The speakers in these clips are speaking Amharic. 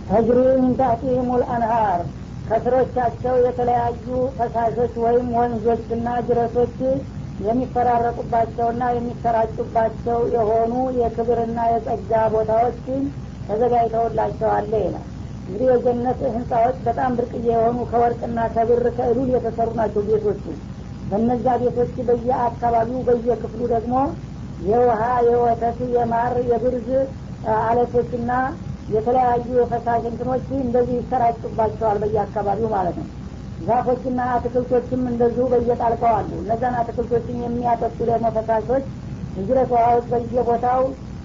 ተጅሪ ሚን ታሕቲሂም ልአንሃር ከስሮቻቸው የተለያዩ ፈሳሾች ወይም ወንዞችና ጅረቶች የሚፈራረቁባቸውና የሚሰራጩባቸው የሆኑ የክብርና የጸጋ ቦታዎች ተዘጋጅተውላቸዋለ ይላል እንግዲህ የጀነት ህንፃዎች በጣም ብርቅዬ የሆኑ ከወርቅና ከብር ከእሉል የተሰሩ ናቸው ቤቶቹ በነዛ ቤቶች በየአካባቢው በየክፍሉ ደግሞ የውሃ የወተት የማር የብርዝ አለቶችና የተለያዩ የፈሳሽ እንትኖች እንደዚህ ይሰራጩባቸዋል በየአካባቢው ማለት ነው ዛፎችና አትክልቶችም እንደዚሁ በየጣልቀው አሉ እነዛን አትክልቶችን የሚያጠጡ ደግሞ ፈሳሾች እጅረት ውሃዎች በየቦታው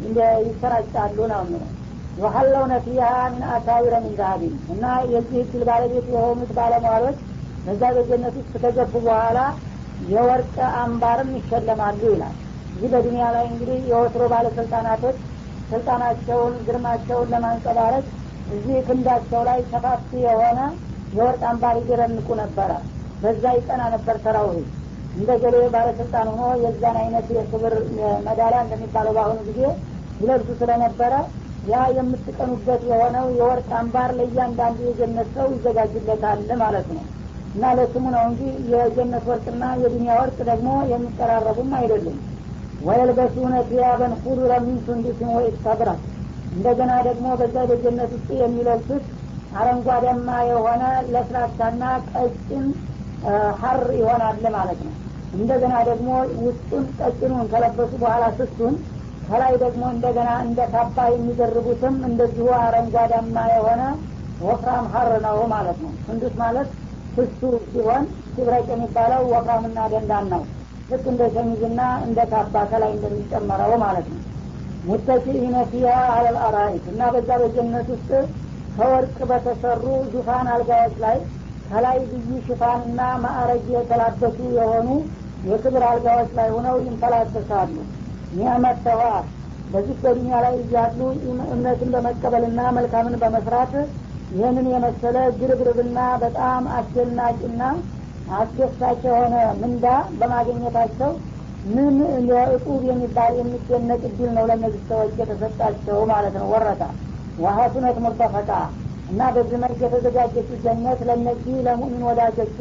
ይሰራጫሉ ነው ነው ወሀለውነ ፊሃ ምን አሳዊረ ምን ዛሀቢን እና የዚህ እድል ባለቤት የሆኑት ባለሟሎች በዛ በጀነት ውስጥ ከገቡ በኋላ የወርቅ አምባርም ይሸለማሉ ይላል እዚህ በዱኒያ ላይ እንግዲህ የወትሮ ባለስልጣናቶች ስልጣናቸውን ግርማቸውን ለማንጸባረቅ እዚህ ክንዳቸው ላይ ሰፋፊ የሆነ የወርቅ አምባር ይደረንቁ ነበረ በዛ ይጠና ነበር ሰራዊት እንደ ገሌ ባለስልጣን ሆኖ የዛን አይነት የክብር መዳሊያ እንደሚባለው በአሁኑ ጊዜ ይለብሱ ስለነበረ ያ የምትቀኑበት የሆነው የወርቅ አምባር ለእያንዳንዱ የጀነት ሰው ይዘጋጅለታል ማለት ነው እና ለስሙ ነው እንጂ የጀነት ወርቅና የዱኒያ ወርቅ ደግሞ የሚቀራረቡም አይደሉም ወየልበሱነ ቲያበን ኩዱረ ሚን ሱንዱስን ወኢስተብራ እንደገና ደግሞ በዛ በጀነት ውስጥ የሚለብሱት አረንጓዴማ የሆነ ለስላሳና ቀጭን ሀር ይሆናል ማለት ነው እንደገና ደግሞ ውስጡን ቀጭኑን ከለበሱ በኋላ ስሱን ከላይ ደግሞ እንደገና እንደ ካባ የሚደርቡትም እንደዚሁ አረንጓዳማ የሆነ ወፍራም ሀር ነው ማለት ነው ስንዱስ ማለት ስሱ ሲሆን ሲብረቅ የሚባለው ወፍራምና ደንዳን ነው ልክ እንደ ሸሚዝና እንደ ካባ ከላይ እንደሚጨመረው ማለት ነው ሙተኪኢነ ፊሃ አለል አራኢት እና በዛ በጀነት ውስጥ ከወርቅ በተሰሩ ዙፋን አልጋዎች ላይ ከላይ ልዩ ሽፋንና ማዕረግ የተላበሱ የሆኑ የክብር አልጋዎች ላይ ሆነው ይንፈላሰሳሉ ኒዕመተዋ በዚህ በዱኒያ ላይ እያሉ እምነትን በመቀበልና መልካምን በመስራት ይህንን የመሰለ ግርብርብና በጣም አስደናቂና አስደሳች የሆነ ምንዳ በማግኘታቸው ምን የእጡብ የሚባል የሚደነቅ እድል ነው ለእነዚህ ሰዎች የተሰጣቸው ማለት ነው ወረታ ወሀሱነት ሙርተፈቃ እና በዚህ መልክ የተዘጋጀችው ጀነት ለእነዚህ ለሙእሚን ወዳጆቼ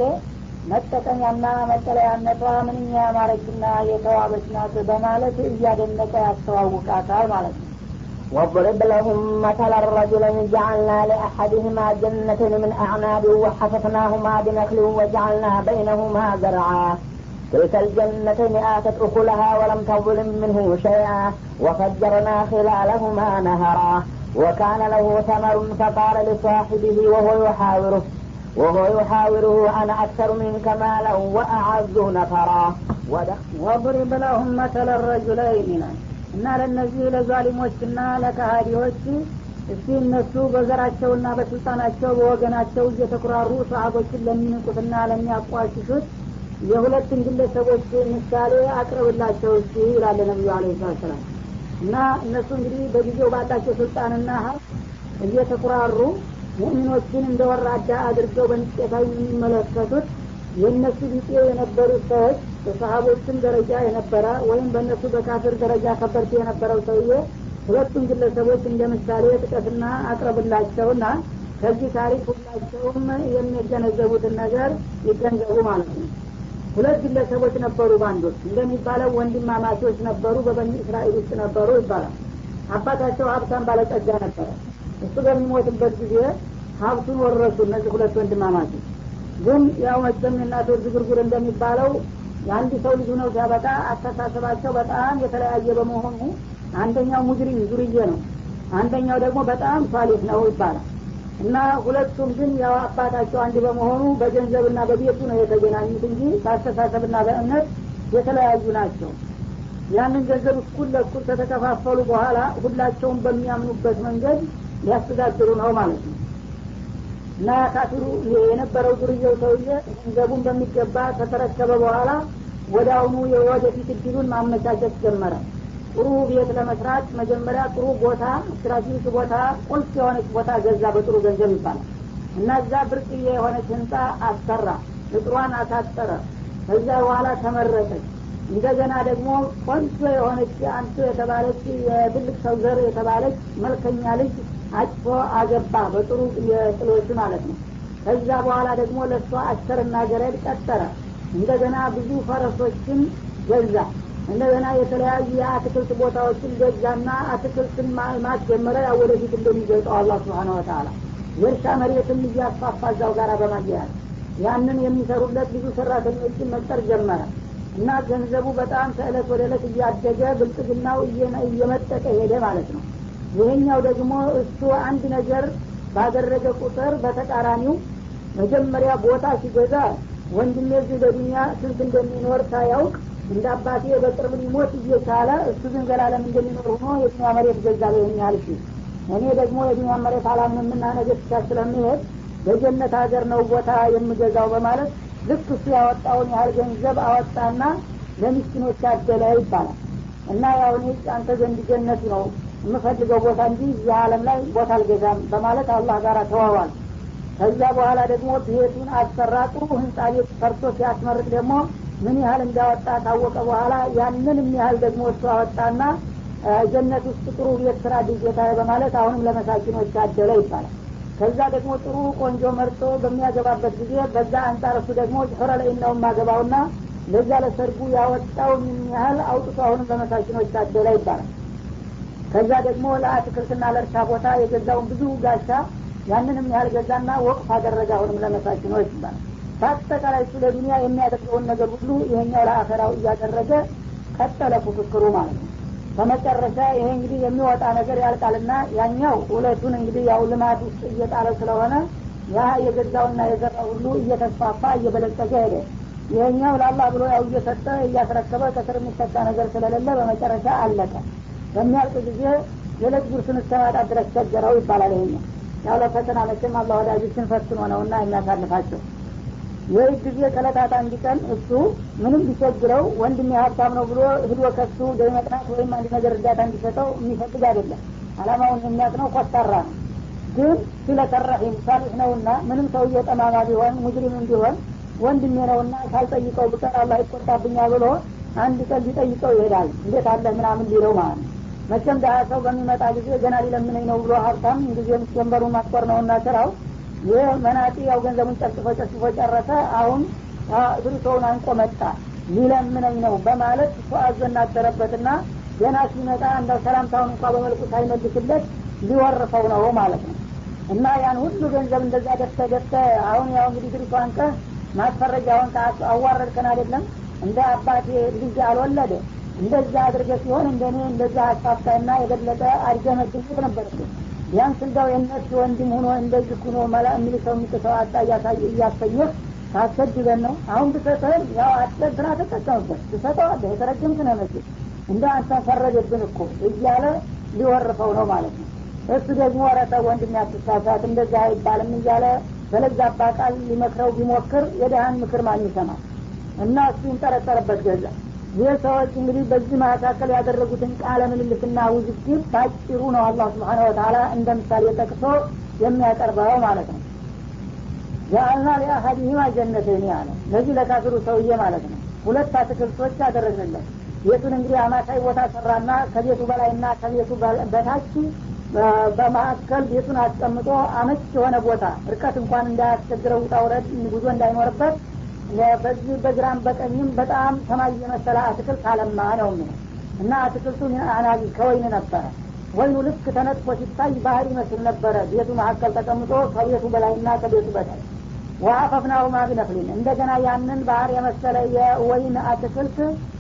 መጠቀሚያና መጠለያነቷ ምንኛ ያማረችና የተዋበች ናት በማለት እያደነቀ ያስተዋውቃታል ማለት ነው واضرب لهم مثل الرجلين جعلنا لأحدهما جنتين من أعناب وحففناهما بنخل وجعلنا بينهما زرعا تلك الجنتين آتت أكلها ولم تظلم منه شيئا وفجرنا خلالهما نهرا وكان له ثمر فقال لصاحبه وهو يحاوره وهو يحاوره أنا أكثر منك مالا وأعز نفرا ወضرب ለሁም መተለ ረጁለይን እና ለእነዚህ ለዛሊሞችና ለካሃዲዎች እስቲ እነሱ በዘራቸውና በስልጣናቸው በወገናቸው እየተኩራሩ ሰሀቦችን ለሚንቁትና ለሚያቋሽሹት የሁለትን ግለሰቦች ምሳሌ አቅርብላቸው እስቲ ይላለ ነቢዩ አለ ሰላም እና እነሱ እንግዲህ በጊዜው ባላቸው ስልጣንና ሀብት እየተኩራሩ ሙእሚኖችን እንደ ወራዳ አድርገው በንቄታዊ የሚመለከቱት የእነሱ ቢጤ የነበሩት ሰዎች በሰሀቦችም ደረጃ የነበረ ወይም በእነሱ በካፍር ደረጃ ከበርቴ የነበረው ሰውዬ ሁለቱም ግለሰቦች እንደ ምሳሌ ጥቀትና አቅርብላቸውና ከዚህ ታሪክ ሁላቸውም የሚገነዘቡትን ነገር ይገንዘቡ ማለት ነው ሁለት ግለሰቦች ነበሩ ባንዶች እንደሚባለው ወንድማማቾች ነበሩ በበኒ እስራኤል ውስጥ ነበሩ ይባላል አባታቸው ሀብታም ባለጸጋ ነበረ እሱ በሚሞትበት ጊዜ ሀብቱን ወረሱ እነዚህ ሁለት ወንድማማቾች ግን ያው መቸም የእናቶች ዝጉርጉር እንደሚባለው የአንድ ሰው ልጅ ነው ሲያበቃ አስተሳሰባቸው በጣም የተለያየ በመሆኑ አንደኛው ሙጅሪም ዙርዬ ነው አንደኛው ደግሞ በጣም ሷሊህ ነው ይባላል እና ሁለቱም ግን ያው አባታቸው አንድ በመሆኑ በገንዘብና በቤቱ ነው የተገናኙት እንጂ በአስተሳሰብና በእምነት የተለያዩ ናቸው ያንን ገንዘብ እኩል ለእኩል ከተከፋፈሉ በኋላ ሁላቸውም በሚያምኑበት መንገድ ሊያስተዳድሩ ነው ማለት ነው እና ካፊሩ የነበረው ዱርዬው ሰውዬ ገንዘቡን በሚገባ ከተረከበ በኋላ ወደ አሁኑ የወደፊት እድሉን ማመቻቸት ጀመረ ጥሩ ቤት ለመስራት መጀመሪያ ጥሩ ቦታ ስትራቴጂክ ቦታ ቁልፍ የሆነች ቦታ ገዛ በጥሩ ገንዘብ ይባላል እና እዛ ብርቅዬ የሆነች ህንፃ አሰራ እጥሯን አሳጠረ ከዛ በኋላ ተመረቀች እንደገና ደግሞ ቆንጆ የሆነች አንቱ የተባለች የትልቅ ሰው ዘር የተባለች መልከኛ ልጅ አጭቶ አገባ በጥሩ የጥሎች ማለት ነው ከዛ በኋላ ደግሞ ለእሷ አሸርና ገረድ ቀጠረ እንደገና ብዙ ፈረሶችን ገዛ እንደገና የተለያዩ የአትክልት ቦታዎችን ገዛና አትክልትን ማልማት ጀመረ ያው ወደፊት እንደሚገልጠው አላ ስብሓን ወተላ የእርሻ መሬትም እያስፋፋ እዛው ጋር በማያያዝ ያንን የሚሰሩለት ብዙ ሰራተኞችን መቅጠር ጀመረ እና ገንዘቡ በጣም ከእለት ወደ እለት እያደገ ብልጥግናው እየመጠቀ ሄደ ማለት ነው ይሄኛው ደግሞ እሱ አንድ ነገር ባደረገ ቁጥር በተቃራኒው መጀመሪያ ቦታ ሲገዛ ወንድሜ እዚህ በዱኒያ ስንት እንደሚኖር ሳያውቅ እንደ አባቴ በቅርብ ሊሞት እየቻለ እሱ ግን ዘላለም እንደሚኖር ሆኖ የዱኒያ መሬት ገዛ ይህን ያህል ሲ እኔ ደግሞ የዱኒያ መሬት አላምንምና ነገ ብቻ ስለምሄድ በጀነት ሀገር ነው ቦታ የምገዛው በማለት ልክ እሱ ያወጣውን ያህል ገንዘብ አወጣና ለሚስኪኖች አደለ ይባላል እና ያው እኔ አንተ ዘንድ ጀነት ነው የምፈልገው ቦታ እንጂ እዚህ አለም ላይ ቦታ አልገዛም በማለት አላህ ጋር ተዋዋል ከዛ በኋላ ደግሞ ቤቱን አሰራ ጥሩ ህንጻ ቤት ሰርቶ ሲያስመርቅ ደግሞ ምን ያህል እንዳወጣ ታወቀ በኋላ ያንንም ያህል ደግሞ እሱ አወጣና ጀነት ውስጥ ጥሩ ቤት ስራ ጌታ በማለት አሁንም ለመሳኪኖች አደለ ይባላል ከዛ ደግሞ ጥሩ ቆንጆ መርጦ በሚያገባበት ጊዜ በዛ አንጻር እሱ ደግሞ ሑረ ላይ ነው የማገባውና ለዛ ለሰርጉ ያወጣውን ያህል አውጥቶ አሁንም ለመሳኪኖች አደለ ይባላል ከዛ ደግሞ ለአትክልትና ለእርሻ ቦታ የገዛውን ብዙ ጋሻ ያንንም ያህል ገዛና ወቅፍ አደረገ አሁንም ለመሳኪኖች ይባላል በአጠቃላይ እሱ ለዱኒያ የሚያደርገውን ነገር ሁሉ ይሄኛው ለአኸራው እያደረገ ቀጠለ ፉክክሩ ማለት ነው በመጨረሻ ይሄ እንግዲህ የሚወጣ ነገር ያልቃልና ያኛው ሁለቱን እንግዲህ ያው ልማት ውስጥ እየጣለ ስለሆነ ያ የገዛውና የዘራ ሁሉ እየተስፋፋ እየበለጸገ ሄደ ይሄኛው ለአላህ ብሎ ያው እየሰጠ እያስረከበ ከስር የሚሰጣ ነገር ስለሌለ በመጨረሻ አለቀ በሚያልቅ ጊዜ የዕለት ጉርስን እስከማጣ ድረስ ቸገረው ይባላል ይሄኛው ያው ለፈተና መቼም አላህ ወዳጆችን ፈትኖ ነውና የሚያሳልፋቸው ይህ ጊዜ ከለታት አንድ ቀን እሱ ምንም ቢቸግረው ወንድም ሀብታም ነው ብሎ ህዶ ከሱ ገቢ መጥናት ወይም አንድ ነገር እርዳታ እንዲሰጠው የሚፈልግ አይደለም አላማውን የሚያቅ ነው ኮስታራ ነው ግን ስለተረሒም ሳሊሕ ነውና ምንም ሰውዬ ጠማማ ቢሆን ሙጅሪምም ቢሆን ወንድሜ ነውና ካልጠይቀው ብቀር አላህ ይቆጣብኛል ብሎ አንድ ቀን ሊጠይቀው ይሄዳል እንዴት አለ ምናምን ሊለው ማለት ነው መቼም ዳያ ሰው በሚመጣ ጊዜ ገና ሊለምነኝ ነው ብሎ ሀብታም ጊዜም ጀንበሩ ማስቆር ነውና ስራው ይህ መናጢ ያው ገንዘቡን ጨርጭፎ ጨርጭፎ ጨረሰ አሁን ብሩሰውን አንቆ መጣ ሊለምነኝ ነው በማለት እሱ አዞ እናደረበትና ገና ሲመጣ እንደው ሰላምታውን እንኳ በመልኩ ሳይመልስለት ሊወርፈው ነው ማለት ነው እና ያን ሁሉ ገንዘብ እንደዛ ደፍተ ደፍተ አሁን ያው እንግዲህ ድሪቶ አንቀ ማስፈረጃውን አዋረድከን አይደለም እንደ አባቴ ልጅ አልወለደ እንደዛ አድርገ ሲሆን እንደኔ እንደዛ አስፋፍታና የበለጠ አድገ መገኘት ነበርብን ቢያንስ እንደው የእነሱ ወንድም ሆኖ እንደዚህ ሁኖ መላ የሚል ሰው የሚጥሰው አጣ እያሰኘህ ታሰድበን ነው አሁን ብሰጠህም ያው አስጠድና ተጠቀምበት ትሰጠዋለህ የተረጅም ስነመስል እንደ አንተን ፈረደብን እኮ እያለ ሊወርፈው ነው ማለት ነው እሱ ደግሞ ረተ ወንድም ያትሳሳት እንደዛ አይባልም እያለ በለዛባ ቃል ሊመክረው ቢሞክር የደሃን ምክር ማን ይሰማል እና እሱ ይንጠረጠርበት ገዛ ይህ ሰዎች እንግዲህ በዚህ መካከል ያደረጉትን ቃለ ምልልስና ውዝግብ ባጭሩ ነው አላህ ስብሓን ወተላ እንደ ምሳሌ ጠቅሶ የሚያቀርበው ማለት ነው ጃአልና ሊአሀዲሂማ ጀነተይን አለ ለዚህ ለካፊሩ ሰውዬ ማለት ነው ሁለት አትክልቶች አደረግንለት ቤቱን እንግዲህ አማካይ ቦታ ሰራና ከቤቱ በላይና ከቤቱ በታች በማዕከል ቤቱን አስቀምጦ አመች የሆነ ቦታ እርቀት እንኳን እንዳያስቸግረው ውጣ ውረድ ጉዞ እንዳይኖርበት በዚህ በግራም በቀኝም በጣም ሰማይ የመሰለ አትክልት አለማ ነው የሚለው እና አትክልቱ አናቢ ከወይን ነበረ ወይኑ ልክ ተነጥፎ ሲታይ ባህር ይመስል ነበረ ቤቱ መካከል ተቀምጦ ከቤቱ በላይና ከቤቱ በታች ወአፈፍናሁማ ቢነክሊን እንደገና ያንን ባህር የመሰለ የወይን አትክልት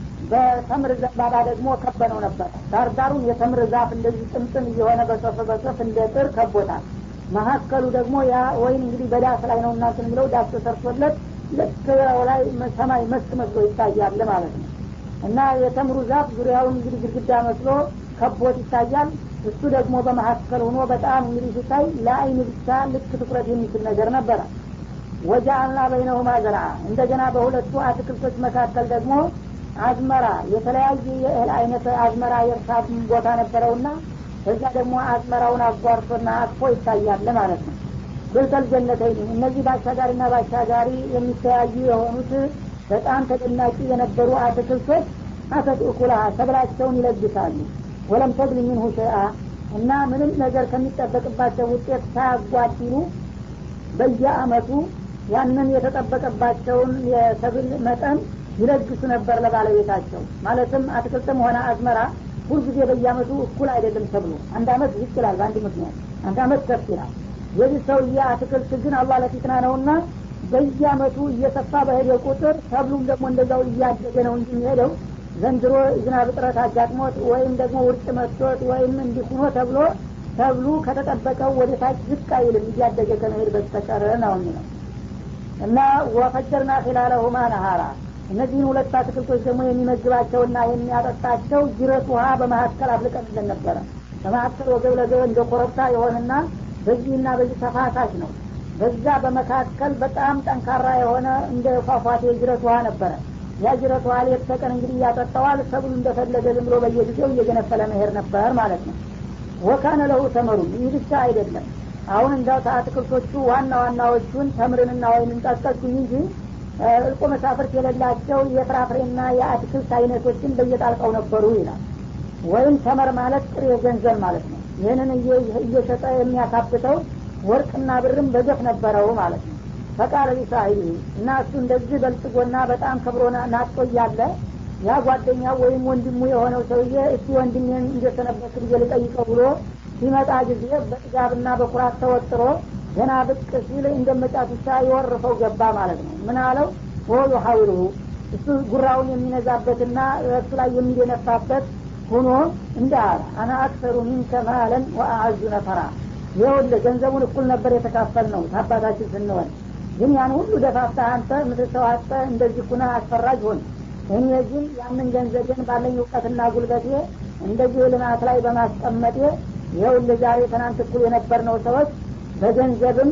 በተምር ዘንባባ ደግሞ ከበነው ነበር ዳርዳሩን የተምር ዛፍ እንደዚህ ጥምጥም እየሆነ በሰፍ በሰፍ እንደ ጥር ከቦታል መካከሉ ደግሞ ያ ወይን እንግዲህ በዳስ ላይ ነው እናንትን ብለው ዳስ ተሰርቶለት ልክ ላይ ሰማይ መስክ መስሎ ይታያል ማለት ነው እና የተምሩ ዛፍ ዙሪያውን እንግዲህ ግድግዳ መስሎ ከቦት ይታያል እሱ ደግሞ በመካከል ሆኖ በጣም እንግዲህ ሲታይ ለአይን ብቻ ልክ ትኩረት የሚችል ነገር ነበረ ወጃአልና በይነሁማ ዘርአ እንደገና በሁለቱ አትክልቶች መካከል ደግሞ አዝመራ የተለያየ የእህል አይነት አዝመራ የእርሻ ቦታ ነበረውና እዛ ደግሞ አዝመራውን አጓርቶና አቅፎ ይታያል ማለት ነው ብልተል ጀነተይን እነዚህ በአሻጋሪና በአሻጋሪ የሚተያዩ የሆኑት በጣም ተደናቂ የነበሩ አትክልቶች አተት እኩላሃ ሰብላቸውን ይለግሳሉ ወለም ተግል ሚንሁ ሸይአ እና ምንም ነገር ከሚጠበቅባቸው ውጤት ሳያጓድሉ በየአመቱ ያንን የተጠበቀባቸውን የሰብል መጠን ይለግሱ ነበር ለባለቤታቸው ማለትም አትክልትም ሆነ አዝመራ ሁልጊዜ በየአመቱ እኩል አይደለም ተብሎ አንድ አመት ዝቅ ይላል በአንድ ምክንያት አንድ አመት ከፍ ይላል የዚህ ሰውዬ አትክልት ግን አላህ ለፊትና ነውና በየአመቱ እየሰፋ በሄደ ቁጥር ሰብሉም ደግሞ እንደዛው እያደገ ነው እንጂ የሚሄደው ዘንድሮ ዝናብ እጥረት አጋጥሞት ወይም ደግሞ ውርጭ መጥቶት ወይም እንዲሁኖ ተብሎ ተብሉ ከተጠበቀው ወደ ታች ዝቅ አይልም እያደገ ከመሄድ በስተቀር ነው የሚለው እና ወፈጀርና ኺላለሁማ ነሃራ እነዚህን ሁለት አትክልቶች ደግሞ የሚመግባቸውና የሚያጠጣቸው ጅረት ውሃ በመካከል አፍልቀንልን ነበረ በመካከል ወገብ ለገብ እንደ ኮረብታ የሆነና በዚህና በዚህ ተፋሳሽ ነው በዛ በመካከል በጣም ጠንካራ የሆነ እንደ ፏፏቴ ጅረት ውሃ ነበረ ያ ጅረት ውሃ ሌት ተቀን እንግዲህ እያጠጣዋል ሰብሉ እንደፈለገ ዝም ብሎ በየጊዜው እየገነፈለ መሄድ ነበር ማለት ነው ወካነ ለሁ ተመሩ ይህ ብቻ አይደለም አሁን እንዳው ከአትክልቶቹ ዋና ዋናዎቹን ተምርንና ወይንን ጠቀስኩኝ እንጂ እልቆ መሳፍርት የሌላቸው የፍራፍሬና የአትክልት አይነቶችን በየጣልቃው ነበሩ ይላል ወይም ተመር ማለት ጥሬ ገንዘብ ማለት ነው ይህንን እየሸጠ የሚያካብተው ወርቅና ብርም በገፍ ነበረው ማለት ነው ፈቃለ ሊሳሂቢ እና እሱ እንደዚህ በልጽጎና በጣም ከብሮና ናጦ እያለ ያ ጓደኛው ወይም ወንድሙ የሆነው ሰውዬ እስቲ ወንድሜን እንደሰነበት ጊዜ ልጠይቀው ብሎ ሲመጣ ጊዜ በጥጋብና በኩራት ተወጥሮ ገና ብቅ ሲል እንደመጫቱቻ የወርፈው ገባ ማለት ነው ምን አለው ወሉ ሀዊልሁ እሱ ጉራውን የሚነዛበትና እሱ ላይ የሚደነፋበት ሁኖ እንደ አለ አና አክሰሩ ሚንከ ማለን ወአአዙ ነፈራ ይኸውልህ ገንዘቡን እኩል ነበር የተካፈል ነው ታባታችን ስንሆን ግን ያን ሁሉ ደፋፍታ አንተ ምትሰዋጠ እንደዚህ ኩነ አስፈራጅ ሆን እኔ ግን ያንን ገንዘብን ባለኝ እውቀትና ጉልበቴ እንደዚህ ልማት ላይ በማስቀመጤ ይኸውልህ ዛሬ ትናንት እኩል የነበርነው ሰዎች በገንዘብም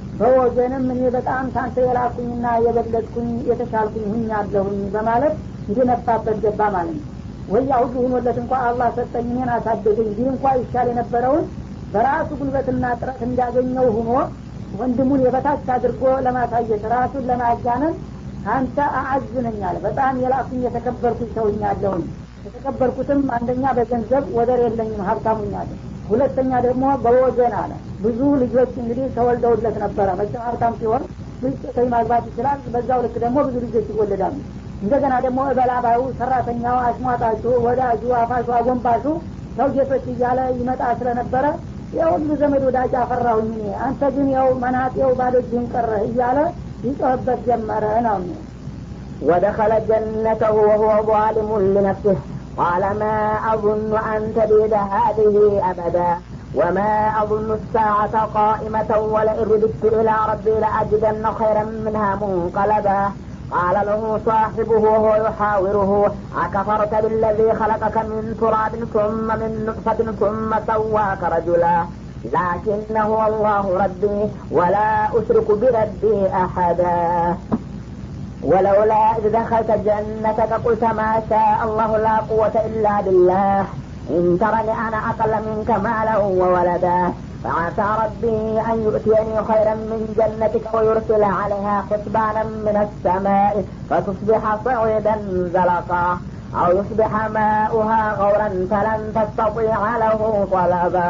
በወገንም እኔ በጣም ታንተ የላኩኝና የበለጥኩኝ የተሻልኩኝ ሁኛለሁኝ በማለት እንዲነፋበት ገባ ማለት ነው ወያ ሁሉ ሁኖለት እንኳ አላህ ሰጠኝ እኔን አሳደገኝ ይህ እንኳ ይሻል የነበረውን በራሱ ጉልበትና ጥረት እንዳገኘው ሁኖ ወንድሙን የበታች አድርጎ ለማሳየት ራሱን ለማጋነን አንተ አአዝነኛል በጣም የላኩኝ የተከበርኩኝ ሰውኛለሁኝ የተከበርኩትም አንደኛ በገንዘብ ወደር የለኝም ሀብታሙኛለሁ ሁለተኛ ደግሞ በወገን አለ ብዙ ልጆች እንግዲህ ተወልደውለት ነበረ መቼም ሀብታም ሲሆን ብዙ ሴቶች ማግባት ይችላል በዛው ልክ ደግሞ ብዙ ልጆች ይወለዳሉ እንደገና ደግሞ እበላባዩ ሰራተኛው አሽሟጣቹ ወዳጁ አፋሹ አጎንባሹ ሰው ጌቶች እያለ ይመጣ ስለነበረ የሁሉ ዘመድ ወዳጅ አፈራሁኝ እኔ አንተ ግን ያው መናጤው ባዶ እጅህን ቀረህ እያለ ይጮህበት ጀመረ ነው ودخل جنته وهو ظالم لنفسه قال ما أظن أن تبيد هذه أبدا وما أظن الساعة قائمة ولئن رددت إلى ربي لأجدن خيرا منها منقلبا قال له صاحبه وهو يحاوره أكفرت بالذي خلقك من تراب ثم من نطفة ثم سواك رجلا لكن هو الله ربي ولا أشرك بربي أحدا ولولا إذ دخلت جنتك قلت ما شاء الله لا قوة إلا بالله إن ترني أنا أقل منك مالا وولدا فعسى ربي أن يؤتيني خيرا من جنتك ويرسل عليها حسبانا من السماء فتصبح صعيدا زلقا أو يصبح ماؤها غورا فلن تستطيع له طلبا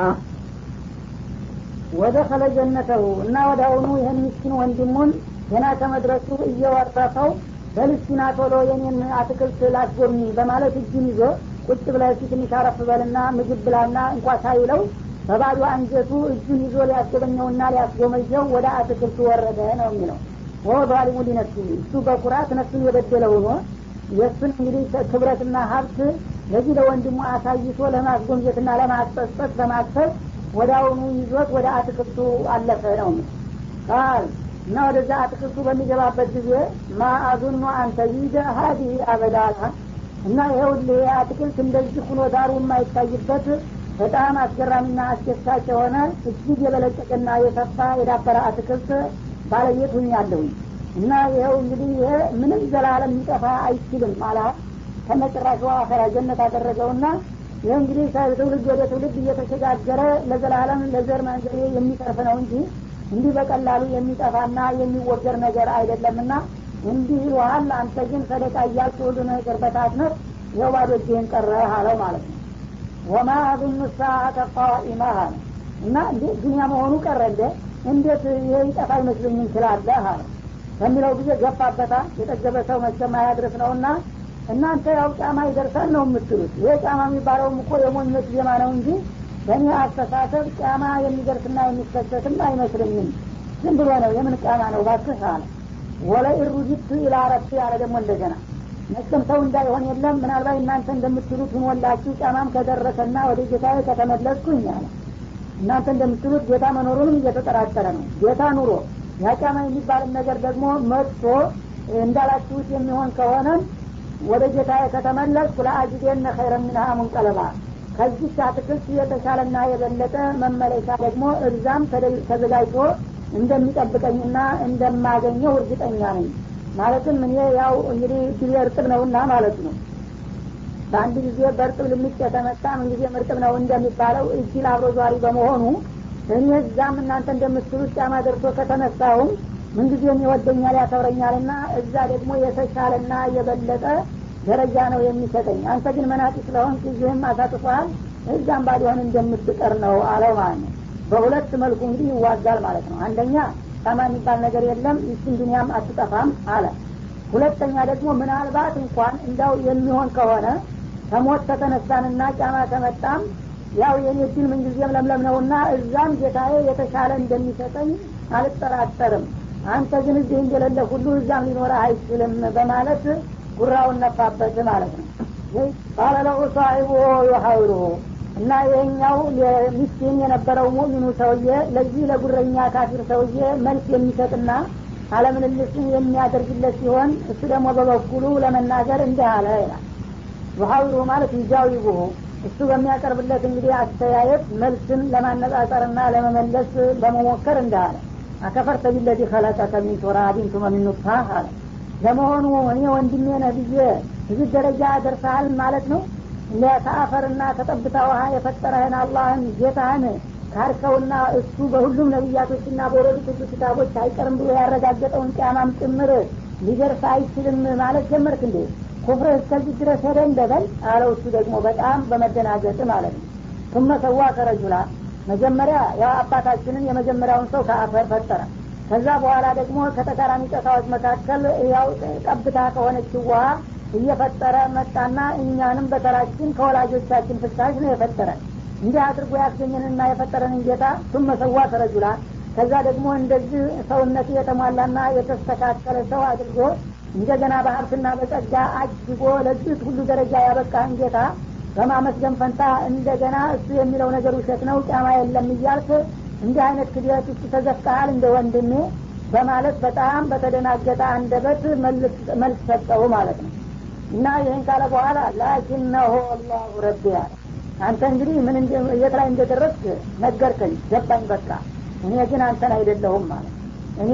ወደኸለ ጀነተው እና ወደ አሁኑ ይህን ምስኪን ወንድሙን ገና ከመድረሱ እየወረፈው በልስኪና ቶሎ የኔን አትክልት ላስጎብኝ በማለት እጁን ይዞ ቁጭ ብለህ ትንሽ አረፍ በልና ምግብ ብላና እንኳ ሳይለው በባዶ አንጀቱ እጁን ይዞ ሊያስጎበኘውና ሊያስጎመጀው ወደ አትክልቱ ወረደ ነው የሚለው ወ ዛሊሙ ሊነፍሲ እሱ በኩራት ነፍሱን የበደለ ሆኖ የእሱን እንግዲህ ክብረትና ሀብት ለዚህ ለወንድሙ አሳይቶ ለማስጎምጀትና ለማስጸጸት በማሰብ ወደ አሁኑ ይዞት ወደ አትክልቱ አለፈ ነው ቃል እና ወደዛ አትክልቱ በሚገባበት ጊዜ ማአዙኑ አንተ ይደ ሀዲህ አበዳላ እና ይኸውልህ አትክልት እንደዚህ ሁኖ ዳሩ የማይታይበት በጣም አስገራሚና አስደሳች የሆነ እጅግ የበለጸቀና የሰፋ የዳበረ አትክልት ባለቤት ሁኛለሁኝ እና ይኸው እንግዲህ ይሄ ምንም ዘላለም ሊጠፋ አይችልም አላ ከነጭራሹ አኸራ ጀነት አደረገውና ይህ እንግዲህ ከትውልድ ወደ ትውልድ እየተሸጋገረ ለዘላለም ለዘር መንዘሬ የሚተርፍ ነው እንጂ እንዲህ በቀላሉ የሚጠፋና የሚወገር ነገር አይደለምና እንዲህ ይልሃል አንተ ግን ሰደቃ እያልክ ሁሉ ነገር በታትነት ይኸው ባዶ እጅህን ቀረህ አለው ማለት ነው ወማ አظኑ ሰዓተ ቃኢማ አለ እና እንዴ ዱኒያ መሆኑ ቀረ እንደ እንዴት ይሄ ይጠፋ ይመስለኝ እንችላለህ አለ በሚለው ጊዜ ገፋበታ የጠገበ ሰው መቼም አያድረስ ነውና እናንተ ያው ጫማ ይደርሳል ነው የምትሉት ይሄ ጫማ የሚባለውም እኮ የሞኞች ዜማ ነው እንጂ በእኔ አስተሳሰብ ጫማ የሚደርስና የሚከሰትም አይመስለኝም ዝም ብሎ ነው የምን ጫማ ነው ባክህ አለ ወለኢን ሩጅቱ ኢላ ረቢ አለ ደግሞ እንደገና መቼም ሰው እንዳይሆን የለም ምናልባት እናንተ እንደምትሉት ሁኖላችሁ ጫማም ከደረሰና ወደ ጌታዬ ከተመለስኩኝ አለ እናንተ እንደምትሉት ጌታ መኖሩንም እየተጠራጠረ ነው ጌታ ኑሮ ያ ጫማ የሚባልን ነገር ደግሞ መጥቶ እንዳላችሁት የሚሆን ከሆነም ወደ ጌታዬ ከተመለስኩ ለአጅዴነ ኸይረ ሚንሃ ሙንቀለባ ከዚች አትክልት የተሻለና የበለጠ መመለሻ ደግሞ እዛም ተዘጋጅቶ እንደሚጠብቀኝና እንደማገኘው እርግጠኛ ነኝ ማለትም እኔ ያው እንግዲህ ጊዜ እርጥብ ነውና ማለት ነው በአንድ ጊዜ በእርጥብ ልምጭ የተመጣ ምን ጊዜ እርጥብ ነው እንደሚባለው እጅል አብሮ ዟሪ በመሆኑ እኔ እዛም እናንተ እንደምትሉት ጫማ ደርሶ ከተነሳሁም ምንጊዜም ይወደኛል ያከብረኛልና እዛ ደግሞ የተሻለና የበለጠ ደረጃ ነው የሚሰጠኝ አንተ ግን መናጢ ስለሆን ጊዜህም አሳጥፏል እዛም ባሊሆን እንደምትቀር ነው አለው ማለት ነው በሁለት መልኩ እንግዲህ ይዋጋል ማለት ነው አንደኛ ጫማ የሚባል ነገር የለም ይችን ዱኒያም አትጠፋም አለ ሁለተኛ ደግሞ ምናልባት እንኳን እንዳው የሚሆን ከሆነ ከሞት ከተነሳንና ጫማ ከመጣም ያው የኔ ድል ምንጊዜም ለምለም ነውና እዛም ጌታዬ የተሻለ እንደሚሰጠኝ አልጠራጠርም አንተ ግን እዚህ እንደሌለ ሁሉ እዛም ሊኖረ አይችልም በማለት ጉራውን ነፋበት ማለት ነው ቃለ ለሁ ሳሒቡ ዩሐውሩሁ እና ይሄኛው ሚስኪን የነበረው ሙእሚኑ ሰውዬ ለዚህ ለጉረኛ ካፊር ሰውዬ መልስ የሚሰጥና አለምልልስን የሚያደርግለት ሲሆን እሱ ደግሞ በበኩሉ ለመናገር እንዲህ አለ ይላል ዩሐውሩሁ ማለት ይጃዊቡሁ እሱ በሚያቀርብለት እንግዲህ አስተያየት መልስን ለማነጻጸርና ለመመለስ በመሞከር እንዲህ አለ አከፈርተ ቢለዚ ከለቀከ ሚን ቱራቢን ቱመ ሚን ኑጥፋ አለ ለመሆኑ እኔ ወንድሜ ነህ ብዬ እዚህ ደረጃ ደርሰሃል ማለት ነው ከአፈርና ከጠብታ ውሃ የፈጠረህን አላህን ጌታህን ካርከውና እሱ በሁሉም ነቢያቶችና በወረዱት ሁሉ ክታቦች አይቀርም ብሎ ያረጋገጠውን ቅያማም ጭምር ሊደርስ አይችልም ማለት ጀመርክ እንዴ ኩፍርህ እስከዚህ ድረስ ሄደ እንደበል አለው እሱ ደግሞ በጣም በመደናገጥ ማለት ነው ቱመ ሰዋ ከረጁላ መጀመሪያ ያው አባታችንን የመጀመሪያውን ሰው ከአፈር ፈጠረ ከዛ በኋላ ደግሞ ከተቃራኒ ጨታዎች መካከል ያው ጠብታ ከሆነች ውሃ እየፈጠረ መጣና እኛንም በተራችን ከወላጆቻችን ፍሳሽ ነው የፈጠረን እንዲህ አድርጎ ያስገኘንና የፈጠረንን ጌታ ቱመ ሰዋ ከረጁላ ከዛ ደግሞ እንደዚህ ሰውነት የተሟላና የተስተካከለ ሰው አድርጎ እንደገና በሀብትና በጸጋ አጅጎ ለዚህ ሁሉ ደረጃ ያበቃህን ጌታ በማመስገን ፈንታ እንደገና እሱ የሚለው ነገር ውሸት ነው ጫማ የለም እያልክ እንዲህ አይነት ክድረት ውስጥ ተዘፍቀሃል እንደ ወንድሜ በማለት በጣም በተደናገጠ አንደበት መልስ ሰጠው ማለት ነው እና ይህን ካለ በኋላ ላኪነሆ አላሁ ረቢ አለ አንተ እንግዲህ ምን የት ላይ እንደደረስክ ነገርከኝ ገባኝ በቃ እኔ ግን አንተን አይደለሁም ማለት እኔ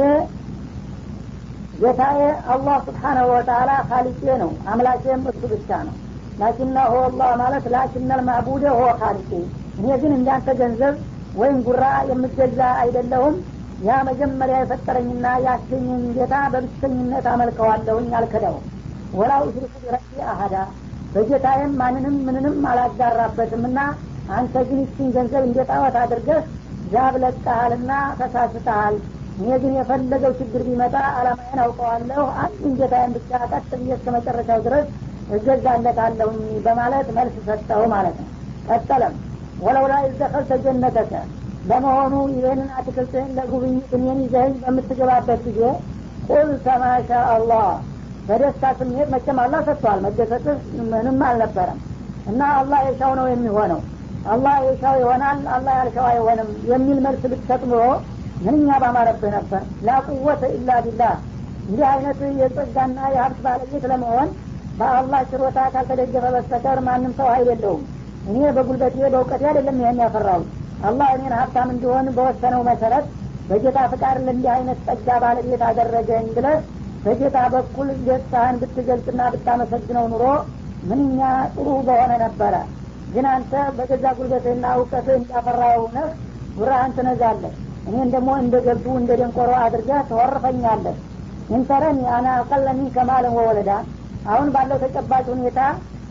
ጌታዬ አላህ ስብሓናሁ ወተላ ካሊቄ ነው አምላኬም እሱ ብቻ ነው ላኪና ሆ አላህ ማለት ላኪነል ማዕቡደ ሆ ካሊቄ እኔ ግን እንዳንተ ገንዘብ ወይም ጉራ የምገዛ አይደለሁም ያ መጀመሪያ የፈጠረኝና ያስገኘኝ ጌታ በብቸኝነት አመልከዋለሁኝ አልከዳውም ወላ ኡሽሪኩ ቢረቢ አሀዳ በጌታዬም ማንንም ምንንም አላጋራበትም እና አንተ ግን ይችን ገንዘብ እንደ ጣዖት አድርገህ ዛብ ለቀሃልና ተሳስተሃል እኔ ግን የፈለገው ችግር ቢመጣ አላማዬን አውቀዋለሁ አንዱን ጌታዬን ብቻ ቀጥ ብዬ እስከ መጨረሻው ድረስ እገዛለታለሁኝ በማለት መልስ ሰጠው ማለት ነው ቀጠለም ወለውላ ይዘኸልተ ጀነተከ ለመሆኑ ይህንን አትክልትህን ለጉብኝት እኔን ይዘህኝ በምትገባበት ጊዜ ቁል ተማሻ አላህ በደስታ ስሜት መቼም አላህ ሰጥቷል መደሰትህ ምንም አልነበረም እና አላህ የሻው ነው የሚሆነው አላህ የሻው ይሆናል አላህ ያልሻው አይሆንም የሚል መልስ ብትሰጥ ኑሮ ምንኛ ባማረብህ ነበር ላቁወተ ኢላ ቢላህ እንዲህ አይነት የጸጋና የሀብት ባለቤት ለመሆን በአላህ ችሮታ ካልተደገፈ በስተቀር ማንም ሰው ሀይል የለውም እኔ በጉልበቴ በእውቀቴ አይደለም ይህን ያፈራው አላህ እኔን ሀብታም እንዲሆን በወሰነው መሰረት በጌታ ፍቃድ ለእንዲህ አይነት ጸጋ ባለቤት አደረገኝ ብለህ በጌታ በኩል ደስታህን ብትገልጽና ብታመሰግነው ኑሮ ምንኛ ጥሩ በሆነ ነበረ ግን አንተ በገዛ ጉልበትህና እውቀትህ እንዳፈራው ነህ ጉራህን ትነዛለህ እኔን ደግሞ እንደ ገብቱ እንደ ደንቆሮ አድርገህ ተወርፈኛለህ እንተረኒ አና አቀለ ሚንከ ማለን ወወለዳ አሁን ባለው ተጨባጭ ሁኔታ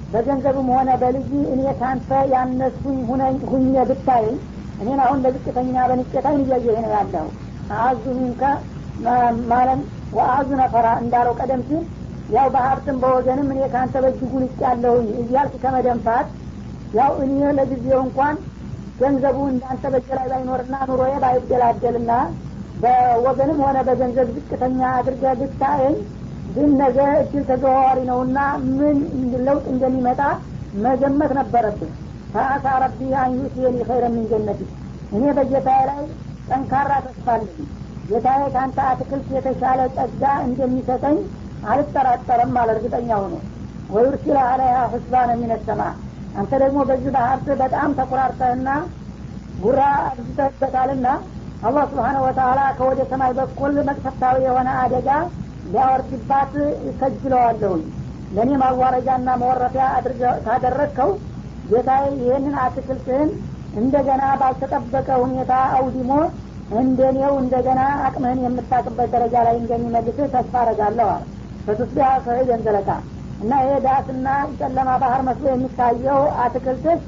በገንዘብም ሆነ በልጅ እኔ ካንተ ያነሱኝ ሁኜ ብታየኝ እኔን አሁን ለዝቅተኛ በንቄታይን እያየህ ነው ያለው አዙ ሚንከ ማለም ወአዙ ነፈራ እንዳለው ቀደም ሲል ያው በሀብትም በወገንም እኔ ካንተ በእጅጉ ልቅ ያለሁኝ እያልክ ከመደንፋት ያው እኔ ለጊዜው እንኳን ገንዘቡ እንዳንተ በእጅ ላይ ባይኖርና ኑሮዬ ባይደላደልና በወገንም ሆነ በገንዘብ ዝቅተኛ አድርገ ብታየኝ ግን ነገ እድል ተዘዋዋሪ ነውና ምን ለውጥ እንደሚመጣ መገመት ነበረብን ፈአሳ ረቢ አንዩትየኒ ኸይረ ምን ጀነቲ እኔ በጌታዬ ላይ ጠንካራ ተስፋለኝ ጌታዬ ከአንተ አትክልት የተሻለ ጸጋ እንደሚሰጠኝ አልጠራጠርም አለ እርግጠኛ ሆኖ ወዩርሲለ አለያ ህስባነ ሚነሰማ አንተ ደግሞ በዚህ በሀብት በጣም ተኩራርተህና ጉራ አብዝተህበታልና አላህ ስብሓነ ወተላ ከወደ ሰማይ በኩል መቅሰፍታዊ የሆነ አደጋ ሊያወርድባት ይከጅለዋለሁኝ ለእኔ ማዋረጃና መወረፊያ ካደረግከው ጌታዬ ይህንን አትክልትህን እንደገና ባልተጠበቀ ሁኔታ አውዲሞ እንደኔው እንደገና አቅምህን የምታቅበት ደረጃ ላይ እንደሚመልስህ ተስፋ አረጋለሁ አለ በቱስቢያ ሰዒደን ዘለቃ እና ይሄ ዳስና ጨለማ ባህር መስሎ የሚታየው አትክልትህ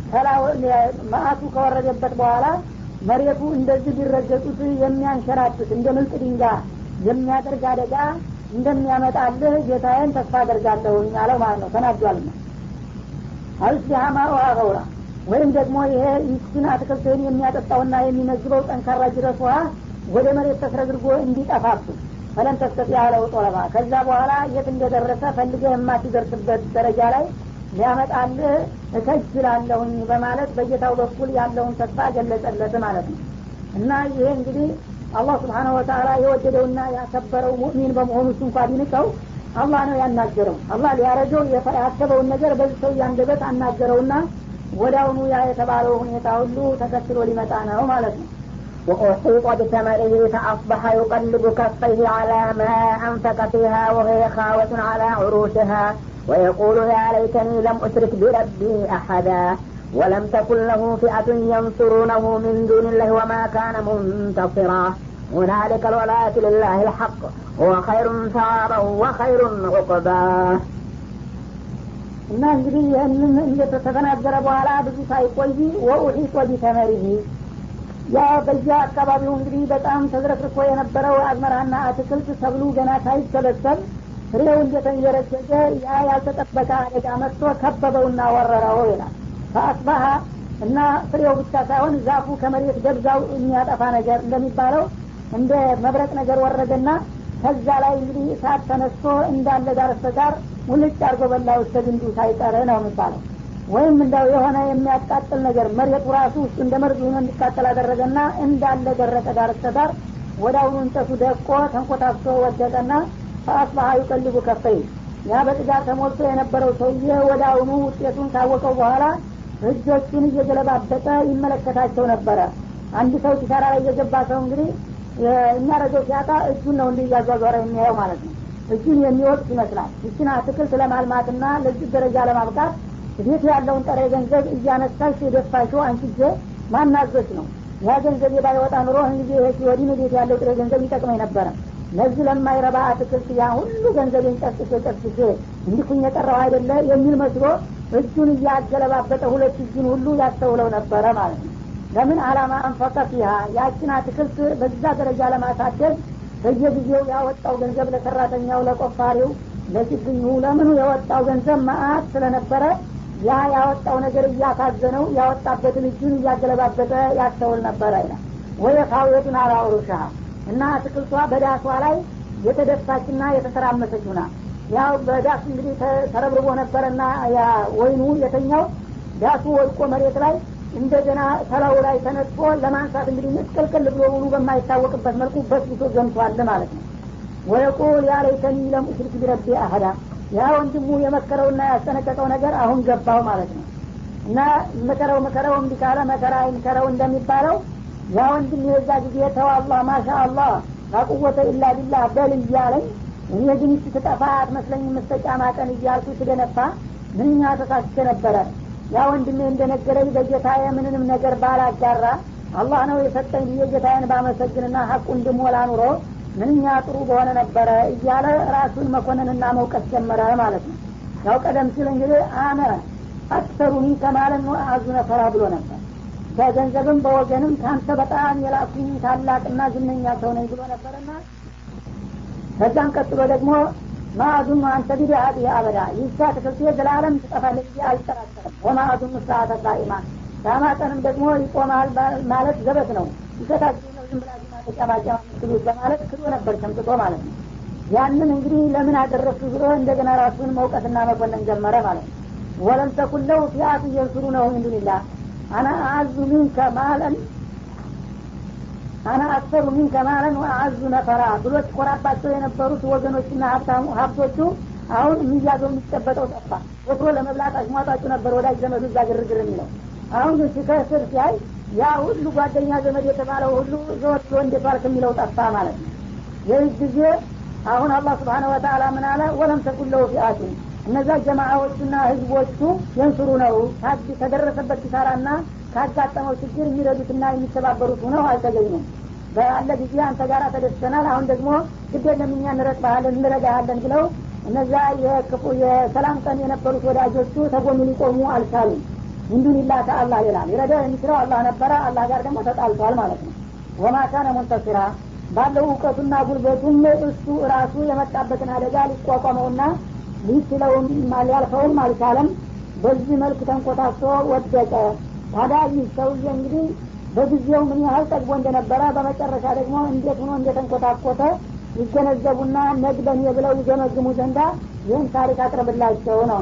መአቱ ከወረደበት በኋላ መሬቱ እንደዚህ ቢረገጡት የሚያንሸራትት እንደ ምልጥ ድንጋ የሚያደርግ አደጋ እንደሚያመጣልህ ጌታዬን ተስፋ አደርጋለሁኝ አለው ማለት ነው ተናዷልና አልስቢሃማ ውሃ ገውራ ወይም ደግሞ ይሄ ይችን አትክልትህን የሚያጠጣውና የሚመግበው ጠንካራ ጅረት ውሃ ወደ መሬት ተስረግርጎ እንዲጠፋብህ ፈለን ተስተጢ ያለው ጦለባ ከዛ በኋላ የት እንደደረሰ ፈልገህ የማትደርስበት ደረጃ ላይ ሊያመጣልህ እከጅላለሁኝ በማለት በጌታው በኩል ያለውን ተስፋ ገለጸለት ማለት ነው እና ይሄ እንግዲህ አላህ ስብሓነ ወተላ የወደደውና ያከበረው ሙእሚን በመሆኑ እሱ እንኳ ቢንቀው አላህ ነው ያናገረው አላህ ሊያረገው ያሰበውን ነገር በዚህ ሰው አንደበት አናገረውና ወዳውኑ ያ የተባለው ሁኔታ ሁሉ ተከትሎ ሊመጣ ነው ማለት ነው وأحيط بثمره فأصبح يقلب كفيه على ما أنفق فيها وهي خاوة على عروشها ويقول يا ليتني لم أشرك بربي أحدا ولم تكن له فئة ينصرونه من دون الله وما كان منتصرا هنالك الولاية لله الحق هو خير ثوابا وخير عقبا እና እንግዲህ ይህንን እንደተተናገረ በኋላ ብዙ ሳይቆይ ወኡሒጦ ቢተመሪህ ያ በዚያ አካባቢው እንግዲህ በጣም ተዝረክርኮ የነበረው አዝመራና አትክልት ሰብሉ ገና ሳይሰበሰብ ፍሬው እንደተንዠረገገ ያ ያልተጠበቀ አደጋ መጥቶ ከበበውና ወረረው ይላል ፈአስባሀ እና ፍሬው ብቻ ሳይሆን ዛፉ ከመሬት ገብዛው የሚያጠፋ ነገር እንደሚባለው እንደ መብረቅ ነገር ወረደና ከዛ ላይ እንግዲህ እሳት ተነስቶ እንዳለ ዳር በዳር ሙልጭ አርጎ በላው እስከ ግንዱ ሳይቀር ነው የሚባለው ወይም እንደው የሆነ የሚያቃጥል ነገር መሬቱ ራሱ ውስጥ እንደ መርዝ ሆኖ እንዲቃጠል አደረገና እንዳለ ደረቀ ዳር በዳር ወደ አሁኑ እንጨቱ ደቆ ተንኮታፍቶ ወደቀና ፈአስባሀ ዩቀልቡ ከፈይ ያ በጥጋር ተሞልቶ የነበረው ሰውዬ ወደ አሁኑ ውጤቱን ካወቀው በኋላ እጆቹን እየገለባበጠ ይመለከታቸው ነበረ አንድ ሰው ኪሳራ ላይ የገባ ሰው እንግዲህ የሚያደርገው ሲያጣ እጁን ነው እንዲህ እያዟዟረ የሚያየው ማለት ነው እጁን የሚወቅት ይመስላል ይችን አትክልት ለማልማትና ለዚህ ደረጃ ለማብቃት ቤት ያለውን ጠረ ገንዘብ እያነሳሽ የደፋሽው አንቺ ጊዜ ማናዘች ነው ያ ገንዘብ ባይወጣ ኑሮ ህን ጊዜ ይሄ ወዲህ ቤት ያለው ጥሬ ገንዘብ ይጠቅመኝ ነበረ ለዚህ ለማይረባ አትክልት ያ ሁሉ ገንዘቤን ጨርስሼ ጨርስሼ እንዲኩኝ የቀረው አይደለ የሚል መስሎ እጁን እያገለባበጠ ሁለት እጁን ሁሉ ያስተውለው ነበረ ማለት ነው ለምን አላማ አንፈቀ ፊሃ ያችን አትክልት በዛ ደረጃ ለማሳደግ በየጊዜው ያወጣው ገንዘብ ለሰራተኛው ለቆፋሪው ለችግኙ ለምኑ የወጣው ገንዘብ መአት ስለነበረ ያ ያወጣው ነገር እያሳዘነው ያወጣበትን እጁን እያገለባበጠ ያስተውል ነበረ ይላል ወይ ካውየቱን አላውሩሻ እና አትክልቷ በዳሷ ላይ የተደፋችና የተሰራመሰች ሁና ያው በዳስ እንግዲህ ተረብርቦ ነበረና ያ ወይኑ የተኛው ዳሱ ወድቆ መሬት ላይ እንደገና ተላው ላይ ተነጥፎ ለማንሳት እንግዲህ ምስቅልቅል ብሎ ሙሉ በማይታወቅበት መልኩ በስብሶ ገምቷል ማለት ነው ወየቁል ያ ለይተኒ ለም ኡሽሪክ ቢረቢ አህዳ ያ ወንድሙ የመከረውና ያስጠነቀቀው ነገር አሁን ገባው ማለት ነው እና ምከረው ምከረው እምቢ ካለ መከራ አይምከረው እንደሚባለው ያ ወንድም የዛ ጊዜ ተው አላህ ማሻ አላህ ላቁወተ ኢላ ቢላህ በል እያለኝ እኔ ግን ይቺ ትጠፋ አትመስለኝ መስተጫማ ቀን እያልኩ ስደነፋ ምንኛ ተሳስቼ ነበረ ያ ወንድሜ እንደነገረኝ በጌታዬ ምንንም ነገር ባላጋራ አላህ ነው የሰጠኝ ብዬ ጌታዬን ባመሰግንና ሀቁ እንድሞላ ኑሮ ምንኛ ጥሩ በሆነ ነበረ እያለ ራሱን መኮንንና መውቀስ ጀመረ ማለት ነው ያው ቀደም ሲል እንግዲህ አነ አክሰሩኒ ከማለን አዙ ነፈራ ብሎ ነበር በገንዘብም በወገንም ከአንተ በጣም የላኩኝ ታላቅና ዝነኛ ሰው ነኝ ብሎ ነበርና ከዛም ቀጥሎ ደግሞ ማአዙኑ አንተ ቢዲአት አበዳ ይሳ ትክልት ዘላለም ትጠፋለች ብዬ አልጠራጠርም ወማአዙኑ ሰዓተ ቃኢማ ዳማጠንም ደግሞ ይቆማል ማለት ዘበት ነው ይሰታችሁ ነው ዝም ብላችሁ ማተጫማጫማ ምትሉት በማለት ክዶ ነበር ሸምጥጦ ማለት ነው ያንን እንግዲህ ለምን አደረሱ ብሎ እንደገና ራሱን መውቀትና መኮንን ጀመረ ማለት ነው ወለም ተኩን ለው ፊአት እየንሱሩ ነው እንዱንላ አና አዙ ሚንከ ማለን አና አክሰሩ ሚንከ ማለን ወአዙ ነፈራ ብሎ ሲኮራባቸው የነበሩት ወገኖችና ሀብታሙ ሀብቶቹ አሁን የሚያዘው የሚጨበጠው ጠፋ ወትሮ ለመብላት አሽሟጣጩ ነበር ወዳጅ ዘመዱ እዛ ግርግር የሚለው አሁን ግን ሲከስር ሲያይ ያ ሁሉ ጓደኛ ዘመድ የተባለው ሁሉ ዘወት እንዴት ዋልክ የሚለው ጠፋ ማለት ነው ይህ ጊዜ አሁን አላህ ስብሓነ ወተአላ ምን አለ ወለም ተኩን ለው ፊአቱን እነዛ ጀማዓዎቹና ህዝቦቹ የንስሩ ነው ከደረሰበት ኪሳራና ካጋጠመው ችግር የሚረዱትና የሚተባበሩት ሆነው አልተገኙም በአለ ጊዜ አንተ ጋር ተደስተናል አሁን ደግሞ ግድ የለም እኛ እንረጥባሃለን እንረዳሃለን ብለው እነዛ የክፉ የሰላም ቀን የነበሩት ወዳጆቹ ተጎኑ ሊቆሙ አልቻሉም እንዱንላ ከአላህ ሌላ ሊረዳው የሚችለው አላህ ነበረ አላህ ጋር ደግሞ ተጣልቷል ማለት ነው ወማ ካነ ሙንተሲራ ባለው እውቀቱና ጉልበቱም እሱ ራሱ የመጣበትን አደጋ ሊቋቋመውና ሊችለውም ሊያልፈውም አልቻለም በዚህ መልክ ተንኮታሶ ወደቀ ታዲያ ይህ ሰውዬ እንግዲህ በጊዜው ምን ያህል ጠግቦ እንደነበረ በመጨረሻ ደግሞ እንዴት ሆኖ እንደተንኮታኮተ ይገነዘቡና ነግበን ብለው ይገመግሙ ዘንዳ ይህን ታሪክ አቅርብላቸው ነው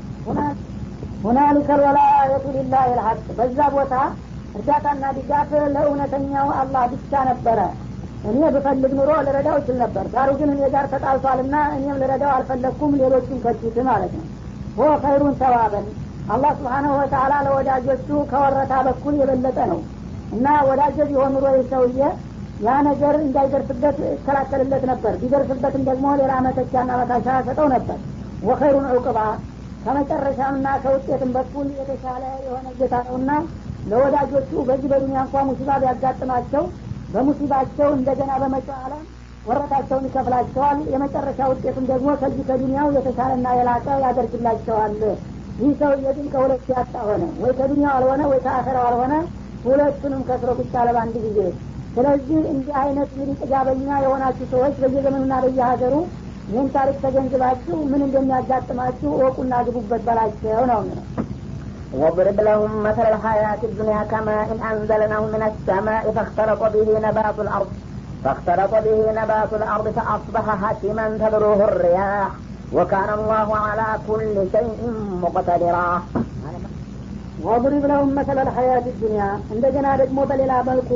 ሁናሊከ ልወላየቱ ሊላህ ልሐቅ በዛ ቦታ እርዳታና ድጋፍ ለእውነተኛው አላህ ብቻ ነበረ እኔ ብፈልግ ኑሮ ልረዳው ይችል ነበር ዳሩ ግን እኔ ጋር ተጣልቷልና እኔም ልረዳው አልፈለግኩም ሌሎቹን ከቱት ማለት ነው ሆ ኸይሩን ተዋበን አላህ ስብሓናሁ ወተአላ ለወዳጆቹ ከወረታ በኩል የበለጠ ነው እና ወዳጀ ቢሆን ኑሮ ሰውዬ ያ ነገር እንዳይደርስበት ይከላከልለት ነበር ቢደርስበትም ደግሞ ሌላ መተቻና መታሻ ሰጠው ነበር ወኸይሩን ዕቁባ ከመጨረሻምና ከውጤትም በኩል የተሻለ የሆነ ጌታ ነውና ለወዳጆቹ በዚህ በዱኒያ እንኳ ሙሲባ ቢያጋጥማቸው በሙሲባቸው እንደገና በመጪው ዓለም ወረታቸውን ይከፍላቸዋል የመጨረሻ ውጤቱም ደግሞ ከዚህ ከዱኒያው የተሻለና የላቀ ያደርግላቸዋል ይህ ሰውዬ ግን ከሁለት ያጣ ሆነ ወይ ከዱኒያው አልሆነ ወይ ከአኸራው አልሆነ ሁለቱንም ከስሮ ብቻ ለበአንድ ጊዜ ስለዚህ እንዲህ አይነት እንግዲህ ጥጋበኛ የሆናችሁ ሰዎች በየዘመኑና በየሀገሩ ይህን ታሪክ ተገንዝባችሁ ምን እንደሚያጋጥማችሁ እወቁና ግቡበት በላቸው ነው ነው واضرب لهم مثل الحياة الدنيا كماء إن أنزلناه من السماء فاختلط به نبات الأرض فاختلط به نبات الأرض فأصبح هشما تذروه الرياح وكان الله على كل شيء مقتدرا ወضሪብ ለሁም መሰለ ልሐያት ዱኒያ እንደገና ደግሞ በሌላ መልኩ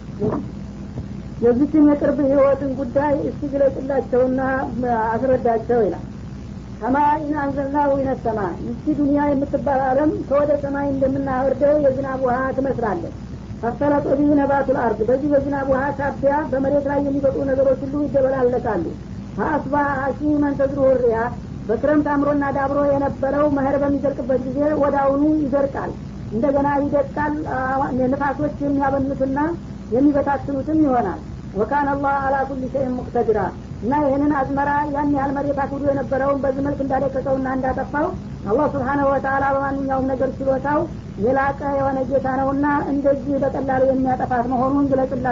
የዚችን የቅርብ ህይወትን ጉዳይ እስቲ ግለጽላቸውና አስረዳቸው ይላል ሰማይን አንዘልናሁ ይነሰማ ይቺ ዱኒያ የምትባል አለም ከወደ ሰማይ እንደምናወርደው የዝናብ ውሃ ትመስላለች ፈሰለጦ ቢህ ነባቱል አርድ በዚህ በዝናብ ውሃ ሳቢያ በመሬት ላይ የሚበጡ ነገሮች ሁሉ ይደበላለቃሉ ፈአስባ ሀሺመን ተዝሩሁ ሪያ በክረምት አምሮና ዳብሮ የነበረው መኸር በሚደርቅበት ጊዜ ወዳውኑ ይደርቃል እንደገና ይደቃል ንፋሶች የሚያበኑትና የሚበታትኑትም ይሆናል ወካን አላህ አላ ኩል ሸይን ሙቅተድራ እና ይህንን አዝመራ ያን ያህል መሬት አክብዶ የነበረውን በዚህ መልክ እንዳደቀቀውና እንዳጠፋው አላህ ስብሓነሁ ወተአላ በማንኛውም ነገር ችሎታው የላቀ የሆነ ጌታ ነውና እንደዚህ በቀላሉ የሚያጠፋት መሆኑን ግለጽላ